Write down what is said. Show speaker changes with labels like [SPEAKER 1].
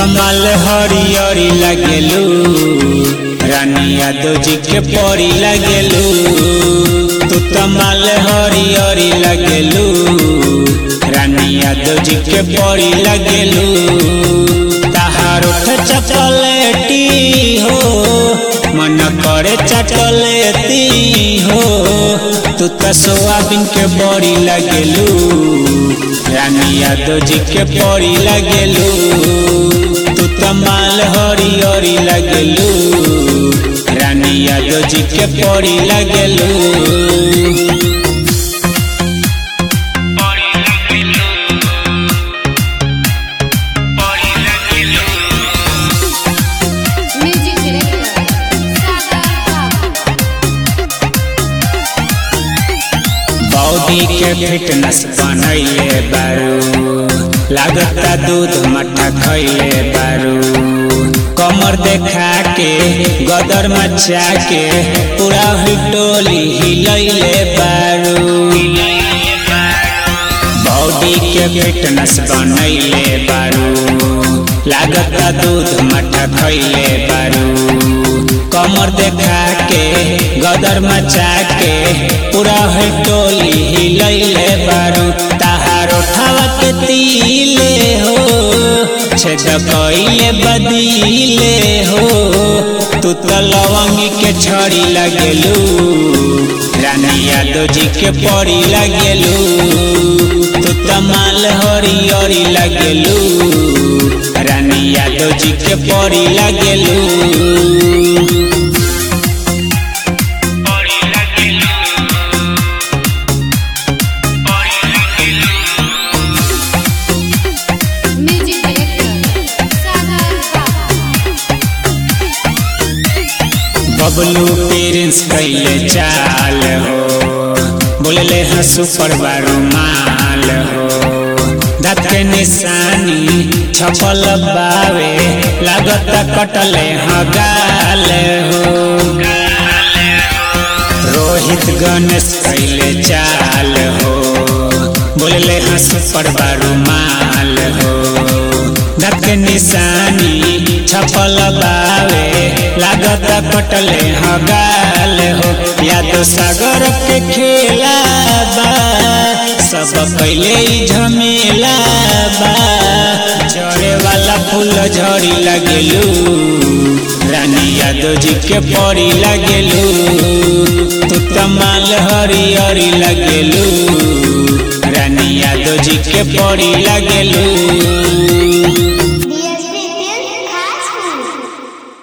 [SPEAKER 1] कमाल हरियरी लगेलू रानी यादव जी के परी लगेलू तू कमाल हरियरी लगेलू रानी यादव जी के परी लगेलू तहार उठ चपलेटी हो मन करे चटलेती हो तू तो सोयाबीन के बड़ी लगेलू रानी यादव जी के परी लगेलू तू तो माल हरी हरी लगेलू रानी यादव जी के परी लगेलू
[SPEAKER 2] म्यूजिक डायरेक्टर सागर बाबू
[SPEAKER 1] बॉडी के फिटनेस बनैले बारू लागता दूध मट्ठा खैले बारू कमर देखा के गदर मचा के पूरा हिटोली हिलैले बारू बॉडी के फिटनेस बनैले बारू लागता दूध मट्ठा खैले बारू कमर देखा के गदर मचा के पूरा है टोली हिलैले बारू ताहार उठावा के तीले हो छेद कइले बदीले हो तू तो लवंगी के छड़ी लगेलू रानी यादव जी के परी लगेलू तू तो माल हरी हरी लगेलू रानी यादव जी के परी लगेलू
[SPEAKER 2] म्यूजिक डायरेक्टर सागर बाबू
[SPEAKER 1] बबलू पेरेंट्स कैले चाल हो बोलले हंसू पर बारू माल हो दाँत के निशानी छपल बावे लागत कटले हगाल हो रोहित गणेश कैले चाल हो बोलले हंसू पर बारू माल हो दाँत के निशानी छपल बावे लागत कटले हगाल हो या तो सागर के खेला बा सब पहले ही झमेला बा झड़े वाला फूल झड़ी लगेलू रानी यादव जी के परी लगेलू तू तमाल हरी हरी लगेलू रानी यादव जी के परी लगेलू